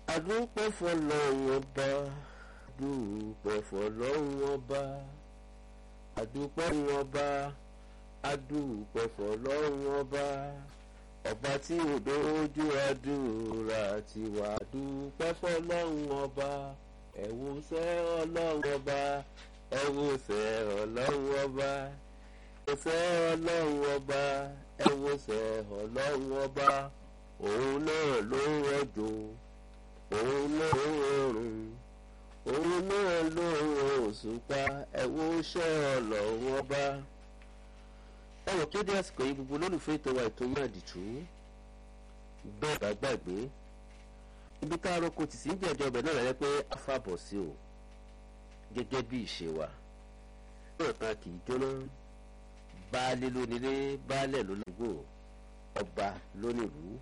adúpẹ́ fọlọ́run ọba dúpẹ́ fọlọ́run ọba adúpẹ́ fọlọ́run ọba adúpẹ́ fọlọ́run ọba ọba tí ò dójú àdúrà tiwa dúpẹ́ fọlọ́run ọba ẹ̀wòsẹ́ ọlọ́run ọba ẹ̀wòsẹ́ ọlọ́run ọba ẹ̀wòsẹ́ ọlọ́run ọba ẹ̀wòsẹ́ ọlọ́run ọba òun náà ló ń rọ̀jò òun náà ló ń rọrùn òun náà ló ń òṣùpá ẹ̀wòsẹ́ ọlọ́run ọba ẹwọ kéde àsìkò yìí gbogbo olólùfẹ́ ètò wa ètò yín àdìtú bẹ́ẹ̀ bá gbàgbé ibi tá a roko tì sí ń jẹ́jọ́ ọbẹ̀ náà rẹ̀ pé a fàbọ̀ sí o gẹ́gẹ́ bí ìṣe wa náà kan kì í jóná baálé lónílé baálẹ̀ lónìgbò ọba lónìlú